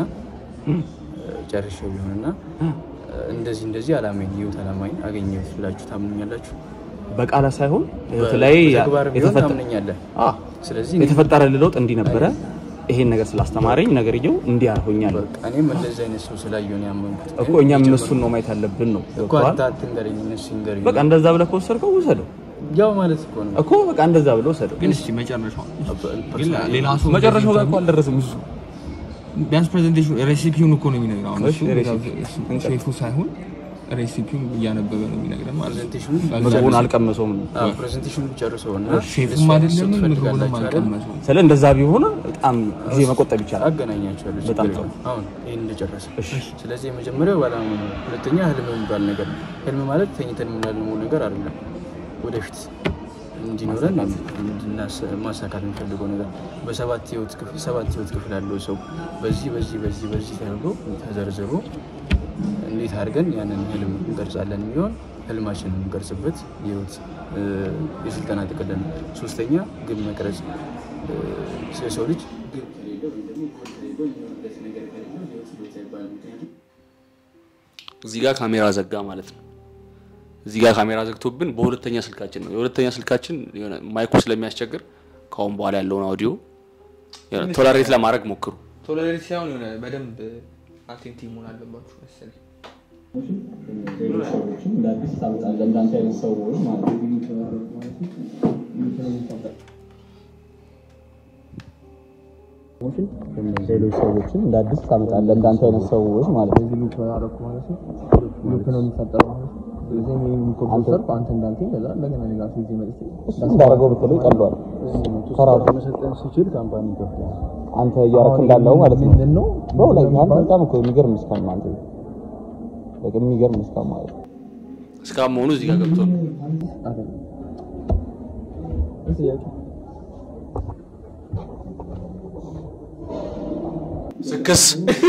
ጨርሼው ቢሆንና እንደዚህ እንደዚህ አላማኝ ህይወት አላማኝ አገኘሁት ብላችሁ ታምኑኛላችሁ በቃላት ሳይሆን ህይወት ላይ በተግባር ቢሆን የተፈጠ- ታምነኛለህ አ ስለዚህ እኔ- የተፈጠረ ለውጥ እንዲህ ነበረ ይሄን ነገር ስላስተማረኝ ነገርየው እንዲህ አድርጎኛል በቃ እኔም እንደዚህ አይነት ሰው ስላየሁ ነው ያመንኩት እኮ እኛም እነሱን ነው ማየት ያለብን ነው እኮ ገብቶሃል? አንተ አትንገረኝ እነሱ ይንገረኝ በቃ እንደዛ ብለህ ከወሰድከው ውሰደው ያው ማለት እኮ ነው እኮ በቃ እንደዛ ብለህ ውሰደው ግን እስኪ መጨረሻው ግን ሌላ ሰው መጨረሻው ጋር እኮ አልደረስም እሱ ቢያንስ ፕሬዘንቴሽን ሬሲፒውን እኮ ነው የሚነግረው አሁን እሺ፣ እሱ ሬሲፒ። እሱ ሼፉ ሳይሆን ሬሲፒውን እያነበበ ነው የሚነግረን ማለት ነው ፕሬዘንቴሽኑ ምግቡን አልቀመሰውም ፕሬዘንቴሽኑ ጨርሰው እና ሼፉም አይደለም ምግቡንም አልቀመሰውም ስለ እንደዛ ቢሆን በጣም ጊዜ መቆጠብ ይቻላል አገናኛቸዋለሁ በጣም ችግር ጥሩ። የለውም። አሁን ይህን እንደጨረሰ ስለዚህ የመጀመሪያው ባለማመን ነው ሁለተኛ ህልም የሚባል ነገር ነው ህልም ማለት ተኝተን የምናልመው ነገር አይደለም ወደፊት እንዲኖረን እንድናስ- ማሳካት የምንፈልገው ነገር በሰባት ህይወት ክፍል ሰባት ህይወት ክፍል ያለው ሰው በዚህ በዚህ በዚህ በዚህ ተደርጎ ተዘርዝሮ እንዴት አድርገን ያንን ህልም እንቀርጻለን የሚሆን ህልማችንን የምንቀርጽበት የህይወት እ፣ የስልጠና ጥቅል ነው። ሶስተኛ ግብ መቅረጽ እ፣ የሰው ልጅ ግብ ከሌለው ወይም ደግሞ ጎል ከሌለው የሚሆንበት ነገር ከሌለው ህይወት ህይወት አይባልም። ምክንያቱም እዚህ ጋር ካሜራ ዘጋ ማለት ነው እዚህ ጋር ካሜራ ዘግቶብን በሁለተኛ ስልካችን ነው የሁለተኛ ስልካችን የሆነ ማይኩ ስለሚያስቸግር ከአሁን በኋላ ያለውን አውዲዮ የሆነ ቶለሬት ለማድረግ ሞክሩ ቶለሬት ሳይሆን የሆነ በደንብ አቴንቲቭ መሆን አለባችሁ መሰለኝ ሌሎች ሰዎችን እንደ አዲስ ታመጣለህ እንዳንተ አይነት ሰዎች ማለት ነው ሉፕ አደረኩ ማለት ነው ሉፕ ነው የሚፈጠረው ማለት ነው ስለዚህ እኔ የሚኮበሰርኩ አንተ እንዳልከኝ ከዛ እንደገና ሌላ ሰው ይዤ መጥቼ እሱ እንዳደረገው ብትለው ይቀለዋል ከራሱ መሰልጠን ሲችል ካምፓኒ ይከፍላል። አንተ እያረክ እንዳለው ማለት ነው ምንድን ነው በው ላይ አንተ በጣም እኮ የሚገርም እስካም አንተ በቃ የሚገርም እስካም ማለት ነው እስካም መሆኑ እዚህ ጋር ገብቶ ነው ስክስ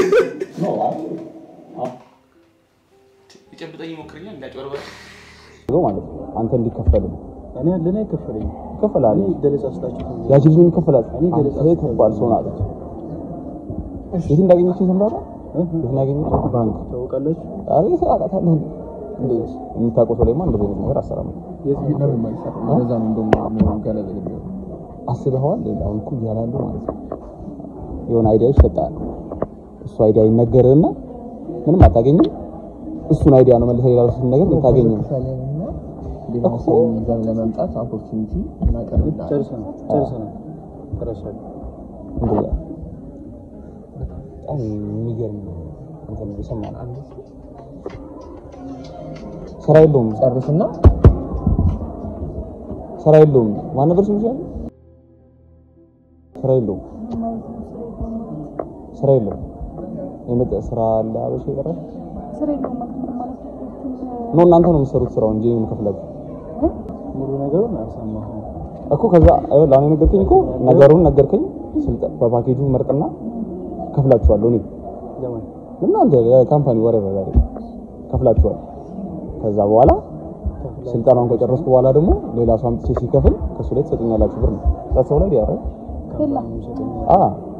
የጨብጠኝ ሞክረኛ እንዳጭበርበር ማለት ነው አንተ እንዲከፈል ነው እኔ ለኔ አይከፈለኝም። ይከፈላል ገለጻ ስጣችሁ ያቺ ልጅ ይከፈላል አንተ ከባድ ሰው ናት የት እንዳገኘችው ተምራራ የት እንዳገኘችው ባንክ ታውቃላችሁ። አሬ አውቃታለሁ እንዴ የምታውቀው ሰው ላይማ እንደዚህ አይነት ነገር አሰራም የት ነው የማይሰራ እንደዛ ነው እንደውም ገለጽ ልብ አስበኸዋል አሁን እኮ እያላሉ ማለት ነው የሆነ አይዲያ ይሰጣል እሱ አይዲያ ይነገርና ምንም አታገኝም እሱን አይዲያ ነው መልሰህ ሌላ ሰው ነገር የምታገኘው ሌላ ሰው ይዘን ለመምጣት ኦፖርቹኒቲ እናቀርብልሃለን ጨርሰናል ጨርሰናል ጨርሰናል። እንደዛ በጣም የሚገርም እንትን ነው የሰማነው ስራ የለውም ጨርስና ስራ የለውም ማን ነበር ስሙ ይችላል ስራ የለውም ስራ የለውም የመጣ ስራ አለ አበሽ ይቀራል ስራ የለውም ማለት ምን ማለት ነው? ነው እናንተ ነው የምትሰሩት ስራው እንጂ እኔ የምከፍላችሁ ሙሉ ነገሩን አልሰማሁም። እኮ ከዛ አይወል አሁን የነገርከኝ እኮ ነገሩን ነገርከኝ ስልጠ በፓኬጁ መርጥና ከፍላችኋለሁ እኔ ለማን እናንተ የካምፓኒ ወሬ በዛሬ ከፍላችኋል ከዛ በኋላ ስልጠናውን ከጨረስኩ በኋላ ደግሞ ሌላ ሰው አምጥቼ ሲከፍል ከሱ ላይ ትሰጡኛላችሁ ብር ነው ሰው ላይ ያረ የላ አ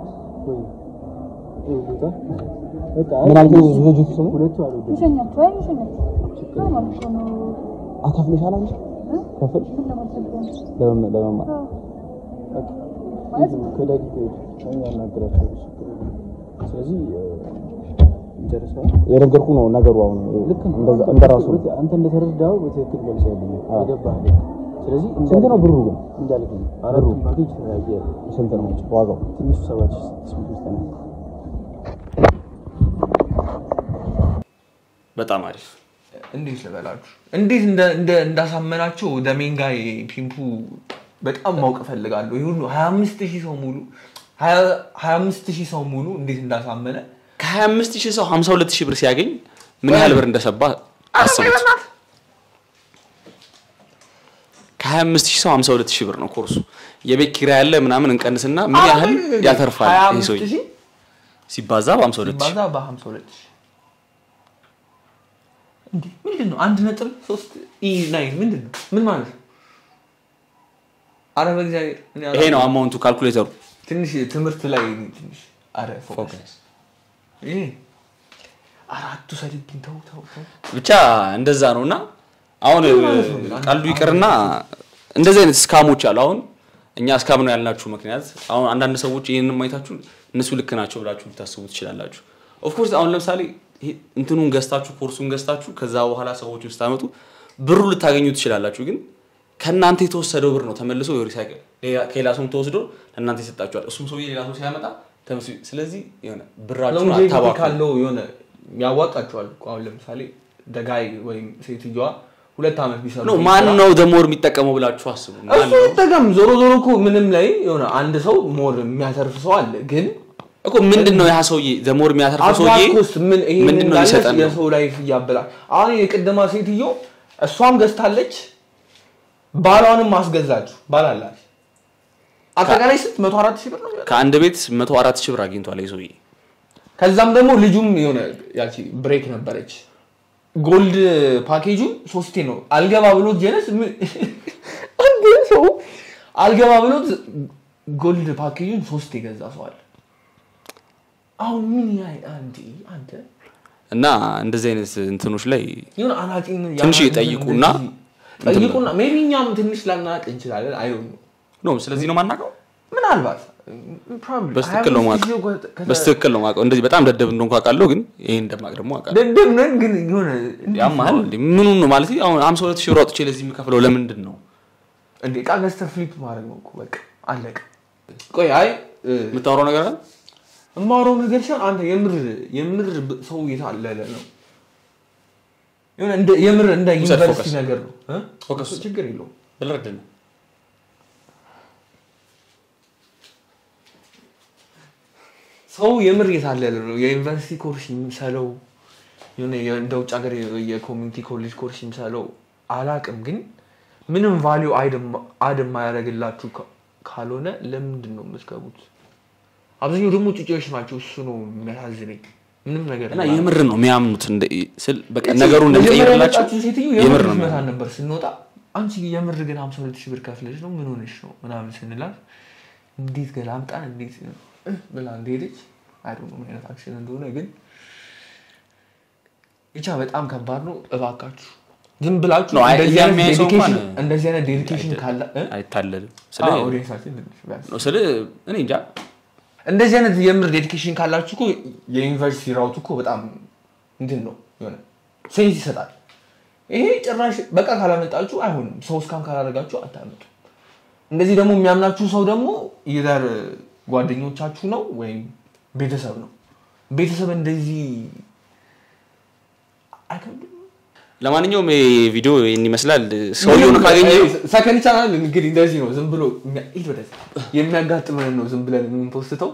ምን አልከኝ? ልጅቱ ስሙ ልሸኛችሁ አይ ልሸኛችሁ ነው ማለት እኮ ነው አካፍለሻል አንቺ እ? ከፍል ምን ለማድረግ ነው? ለመ- ለመማር አዎ። ማለት ነው ስለዚህ ጨርሰዋል። የነገርኩህ ነው ነገሩ። አሁን እንደዛ እንደራሱ ነው። አንተ እንደተረዳው በትክክል ገልጸልኝ ገባህ። ስለዚህ ስንት ነው ብሩ ግን? እንዳልከኝ አራቱ ፓኬጅ ተለያየ። ስንት ነው ዋጋው? ትንሹ ሰባት ሺህ ስድስት መቶ ዘጠና በጣም አሪፍ እንዴት ልበላችሁ እንዴት እንደ እንደ እንዳሳመናቸው ደሜን ጋር ፒምፑ በጣም ማወቅ እፈልጋለሁ። ይህ ሁሉ 25 ሺህ ሰው ሙሉ 25 ሺህ ሰው ሙሉ እንዴት እንዳሳመነ ከ25 ሺህ ሰው 52 ሺህ ብር ሲያገኝ ምን ያህል ብር እንደሰባ አስቡት። ከ25 ሺህ ሰው 52 ሺህ ብር ነው ኮርሱ። የቤት ኪራይ ያለ ምናምን እንቀንስና ምን ያህል ያተርፋል ይሄ 25 ሰውዬ ሺህ ሲባዛ በ52 ሺህ ሲባዛ በ52 ሺህ እንዴ ምንድን ነው አንድ ነጥብ ሶስት ኢ ናይን ምንድን ነው ምን ማለት ነው? አረ በእግዚአብሔር እኔ ይሄ ነው አላውቅም። አማውንቱ ካልኩሌተሩ። ትንሽ ትምህርት ላይ ትንሽ አረ ፎከስ ይሄ አራቱ ሰድብኝ ተው ተው ተው ብቻ እንደዛ ነው እና አሁን ምን ማለት ነው? ቀልዱ ይቅርና እንደዚህ አይነት ስካሞች አሉ። አሁን እኛ ስካም ነው ያልናችሁ ምክንያት አሁን አንዳንድ ሰዎች ይህንን ማየታችሁ እነሱ ልክ ናቸው ብላችሁ ልታስቡ ትችላላችሁ። ኦፍኮርስ አሁን ለምሳሌ ይሄ እንትኑን ገዝታችሁ ኮርሱን ገዝታችሁ ከዛ በኋላ ሰዎችን ስታመጡ ብሩ ልታገኙ ትችላላችሁ። ግን ከእናንተ የተወሰደው ብር ነው ተመልሶ ሪሳይክል ከሌላ ሰውም ተወስዶ ለእናንተ ይሰጣችኋል። እሱም ሰውዬ ሌላ ሰው ሲያመጣ ተመልሶ ስለዚህ የሆነ ብራችሁን ሎንጌቪቲ አታባክኑ። ካለው የሆነ ያዋጣቸዋል እኮ አሁን ለምሳሌ ደጋይ ወይም ሴትዮዋ ሁለት ዓመት ቢሰሩ ነው ማን ነው ደሞር የሚጠቀመው ብላችሁ አስቡ። ማን እሱ ነው? ይጠቀም ዞሮ ዞሮ እኮ ምንም ላይ የሆነ አንድ ሰው ሞር የሚያተርፍ ሰው አለ ግን እኮ ምንድን ነው ያ ሰውዬ ደሞር የሚያተርፈው ሰውዬ አድቫንስ ምን ይሄ ምንድን ነው እንዳለ ሊሰጠን ነው? የሰው ላይፍ እያበላል አሁን የቅድማ ሴትዮ እሷም ገዝታለች ባሏንም አስገዛችሁ ባል አላት አጠቃላይ ስንት መቶ አራት ሺህ ብር ነው ከአንድ ቤት መቶ አራት ሺህ ብር አግኝቷል ይህ ሰውዬ። ከዛም ደግሞ ልጁም የሆነ ያቺ ብሬክ ነበረች ጎልድ ፓኬጁ ሶስቴ ነው አልገባ ብሎት ጀነስ ምን- አንድ ሰው አልገባ ብሎት ጎልድ ፓኬጁን ሶስት የገዛ ሰው አለ አሁን ምን ያህል አንዴ አንተ እና እንደዚህ አይነት እንትኖች ላይ የሆነ አናጢን ትንሽ የአናጢን ይጠይቁና እንደዚህ ጠይቁና ሜቢ እኛም ትንሽ ላናቅ እንችላለን አይ ዶንት ኖ ነው። ስለዚህ ነው ማናውቀው። ምናልባት probably በስትክክል ነው 25 ሺህ የማውቀው። ከተ- በስትክክል ነው የማውቀው። እንደዚህ በጣም ደደብ እንደሆንኩ አውቃለሁ፣ ግን ይሄን እንደማቅ ደግሞ አውቃለሁ። ደደብ ነን ግን የሆነ እንዴት ያማል ነው? እንዴ? ምኑን ነው ማለት አሁን 52 ሺህ ብር አውጥቼ ለዚህ የምከፍለው ለምንድን ነው? እንዴ ዕቃ ገዝተህ ፍሊፕ ማድረግ ነው እኮ በቃ አለቀ። ቆይ አይ እ፣ የምታወራው ነገር አለ? የማወራው ነገር ሲሆን አንተ የምር የምር ብ- ሰው የታለለ ነው የሆነ እንደ የምር እንደ ውሰድ ዩኒቨርሲቲ ፎከስ። ነገር ነው እ? ፎከስ እሱ ችግር የለውም። ብልረድ ነው። ሰው የምር የታለለ ነው። የዩኒቨርሲቲ ኮርስ የሚሰለው የሆነ የ- እንደ ውጭ ሀገር የ- የኮሚኒቲ ኮሌጅ ኮርስ የሚሰለው አላቅም፣ ግን ምንም ቫሊዩ አድ የማያደርግላችሁ ካ- ካልሆነ ለምንድን ነው የምትገቡት? አብዛኛው ደግሞ ጩጬዎች ናቸው። እሱ ነው የሚያሳዝነኝ። ምንም ነገር እና የማያውቁ። የምር ነው የሚያምኑት እንደ ስል በቃ እቺ ነገሩ መጀመሪያ እንደሚቀይርላቸው የመጣችው ሴትዮ የምር የምር ነው ትመታን የሚያምኑት። ነበር ስንወጣ። አንቺ የምር ግን ሀምሳ ሁለት ሺህ ብር ከፍለሽ ነው ምን ሆነሽ ነው ምናምን ስንላት እንዴት ገላምጣን እንዴት እህ ብላ እንደሄደች አይ ዶንት ኖ ምን አይነት አክሽን እንደሆነ ግን ብቻ በጣም ከባድ ነው። እባካችሁ ዝም ብላችሁ ነው፣ አይ- እንደዚህ እኛ አይነት የሚያይ ሰው ዴዲኬሽን እንኳን እንደዚህ አይነት ዴዲኬሽን ካለ እ? አይታለልም። ስለ አዎ፣ ኦዲየንሳችን ትንሽ ቢያንስ ነው ስለ እኔ እንጃ እንደዚህ አይነት የምር ዴዲኬሽን ካላችሁ እኮ የዩኒቨርሲቲ ራውት እኮ በጣም እንትን ነው የሆነ ሴንስ ይሰጣል። ይሄ ጭራሽ በቃ ካላመጣችሁ አይሆንም። ሰው እስካም ካላደረጋችሁ አታመጡ። እንደዚህ ደግሞ የሚያምናችሁ ሰው ደግሞ ይዘር ጓደኞቻችሁ ነው ወይም ቤተሰብ ነው። ቤተሰብ እንደዚህ አይከብድም። ለማንኛውም ይሄ ቪዲዮ ይህን ይመስላል። ሰውየውን ካገኘ ሰከንድ ቻናል እንግዲህ እንደዚህ ነው። ዝም ብሎ የሚያ- ሂድ ወደዚህ። የሚያጋጥመን ነው ዝም ብለን የምንፖስተው።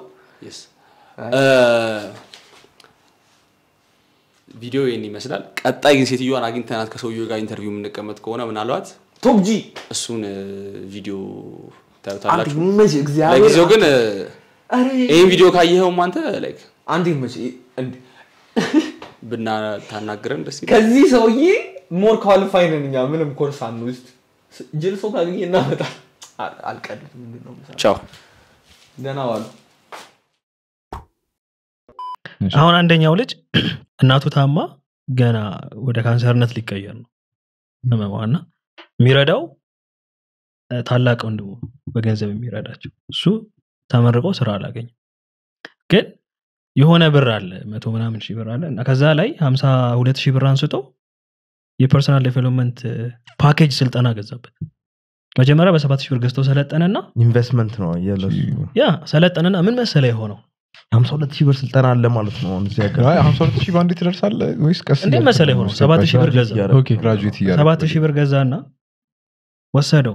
ቪዲዮ ይህን ይመስላል። ቀጣይ ግን ሴትዮዋን አግኝተናት ከሰውየው ጋር ኢንተርቪው የምንቀመጥ ከሆነ ምናልባት ቶፕ ጂ እሱን እ፣ ቪዲዮ አንተ ታዩታላችሁ። ይመች እግዚአብሔር ለጊዜው ግን እ፣ ኧረ ይህን ቪዲዮ ካየኸውም አንተ ላይክ አንድ ይመች እንዴ ብናታናግረን ደስ ይላል። ከዚህ ሰውዬ ሞር ኳሊፋይ ነን እኛ ምንም ኮርስ አንውስድ ጅል ሰው ካገኘ እናመጣል አል- አልቀልድም ምንድን ነው የምሰራው? ቻው ደህና ዋሉ አሁን አንደኛው ልጅ እናቱ ታማ ገና ወደ ካንሰርነት ሊቀየር ነው ህመሟና የሚረዳው እ፣ ታላቅ ወንድሙ በገንዘብ የሚረዳቸው እሱ ተመርቆ ስራ አላገኝም ግን የሆነ ብር አለ መቶ ምናምን ሺህ ብር አለ እና ከዛ ላይ ሀምሳ ሁለት ሺህ ብር አንስቶ የፐርሰናል ዴቨሎፕመንት ፓኬጅ ስልጠና ገዛበት መጀመሪያ በሰባት ሺህ ብር ገዝቶ ሰለጠነና ኢንቨስትመንት ነው የለሱ ያ ሰለጠነና ምን መሰለ የሆነው ሀምሳ ሁለት ሺህ ብር ስልጠና አለ ማለት ነው አሁን እዚህ ሀገር ሀምሳ ሁለት ሺህ በአንዴ ትደርሳለህ ወይስ ቀስ እንዴት እያልክ መሰለ ነው የሆነው step ሰባት by ሺህ ብር step? ገዛ ኦኬ ግራጁዌት እያደረግህ ሰባት ሺህ ብር ገዛና ወሰደው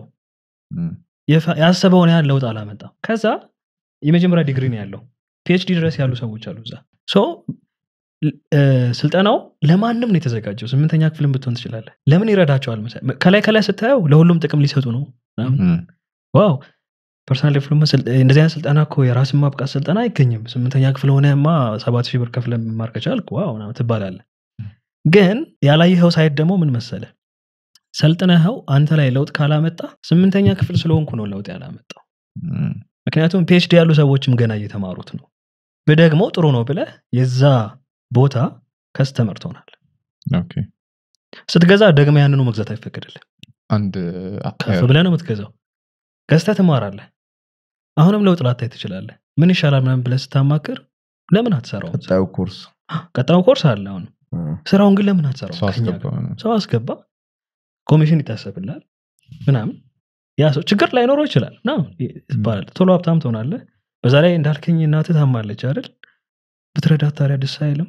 የፈ- ያሰበውን ያህል ለውጥ አላመጣም ከዛ የመጀመሪያ ዲግሪ ነው ያለው ፒኤችዲ ድረስ ያሉ ሰዎች አሉ እዛ ሶ ል- እ፣ ስልጠናው ለማንም ነው የተዘጋጀው ስምንተኛ ክፍልን ብትሆን ትችላለህ ለምን ይረዳቸዋል መሰለህ? ከላይ ከላይ ስታየው ለሁሉም ጥቅም ሊሰጡ ነው ምናምን። ዋው ፐርሰናል ዴቨሎፕመንት ስል- እንደዚህ አይነት ስልጠና እኮ የራስን ማብቃት ስልጠና አይገኝም ስምንተኛ ክፍል ሆነማ ሰባት ሺህ ብር ከፍለ መማር ከቻልክ ዋው ምናምን ትባላለህ ግን ያላየኸው ሳይት ደግሞ ምን መሰለ ሰልጥነኸው አንተ ላይ ለውጥ ካላመጣ ስምንተኛ ክፍል ስለሆንኩ ነው ለውጥ ያላመጣው ምክንያቱም ፒኤችዲ ያሉ ሰዎችም ገና እየተማሩት ነው ብደግሞ ጥሩ ነው ብለህ የዛ ቦታ ከስተመር ትሆናል ኦኬ ስትገዛ ደግመ ያንኑ መግዛት አይፈቀድልህ አንድ ከፍ ብለህ ነው የምትገዛው ገዝተህ ትማራለህ አሁንም ለውጥ ላታይ ትችላለህ ምን ይሻላል ምናምን ብለህ ስታማክር ለምን አትሰራው ቀጣዩ ኮርስ ቀጣዩ ኮርስ አለ አሁን ስራውን ግን ለምን አትሰራው ሰው ከእኛ አስገባ ጋር? ሰው አስገባ ኮሚሽን ይታሰብላል ምናምን ያ ሰው ችግር ላይኖረው ይችላል ምናምን ይባላል ቶሎ ሀብታም ትሆናለህ በዛ ላይ እንዳልከኝ እናትህ ታማለች አይደል ብትረዳት ታዲያ ደስ አይልም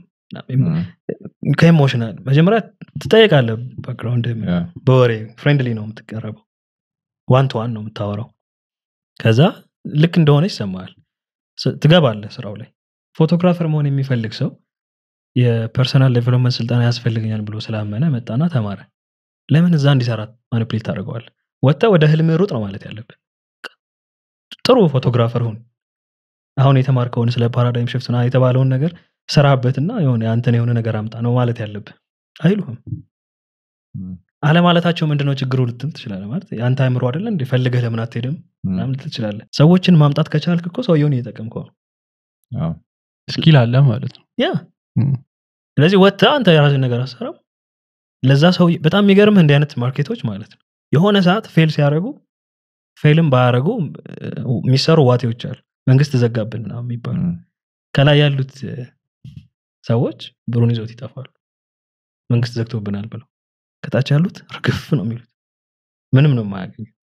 ከኢሞሽናል መጀመሪያ ትጠየቃለህ ባክግራውንድ በወሬ ፍሬንድሊ ነው የምትቀረበው ዋን ቱ ዋን ነው የምታወራው ከዛ ልክ እንደሆነ ይሰማል ትገባለህ ስራው ላይ ፎቶግራፈር መሆን የሚፈልግ ሰው የፐርሰናል ዴቨሎፕመንት ስልጠና ያስፈልገኛል ብሎ ስላመነ መጣና ተማረ ለምን እዛ እንዲሰራ ማኒፕሌት ታደርገዋል ወጥተ ወደ ህልም ሩጥ ነው ማለት ያለብህ ጥሩ ፎቶግራፈር ሁን አሁን የተማርከውን ስለ ፓራዳይም ሽፍት ና የተባለውን ነገር ስራበትና የሆነ አንተን የሆነ ነገር አምጣ ነው ማለት ያለብህ አይሉህም አለማለታቸው ምንድነው ችግሩ ልትል ትችላለ ማለት የአንተ አይምሮ አደለ እንደ ፈልገህ ለምን አትሄድም ምናምን ልትል ትችላለ ሰዎችን ማምጣት ከቻልክ እኮ ሰውየውን እየጠቀምከው ነው ስኪል አለ ማለት ነው ያ ስለዚህ ወጥተ አንተ የራስን ነገር አሰራው ለዛ ሰው በጣም የሚገርምህ እንዲህ አይነት ማርኬቶች ማለት ነው የሆነ ሰዓት ፌል ሲያደርጉ ፌልም ባያደረጉ የሚሰሩ ዋቴዎች አሉ መንግስት ዘጋብን ና የሚባሉ ከላይ ያሉት ሰዎች ብሩን ይዘውት ይጠፋሉ መንግስት ዘግቶብናል ብለው ከታች ያሉት ርግፍ ነው የሚሉት ምንም ነው የማያገኙ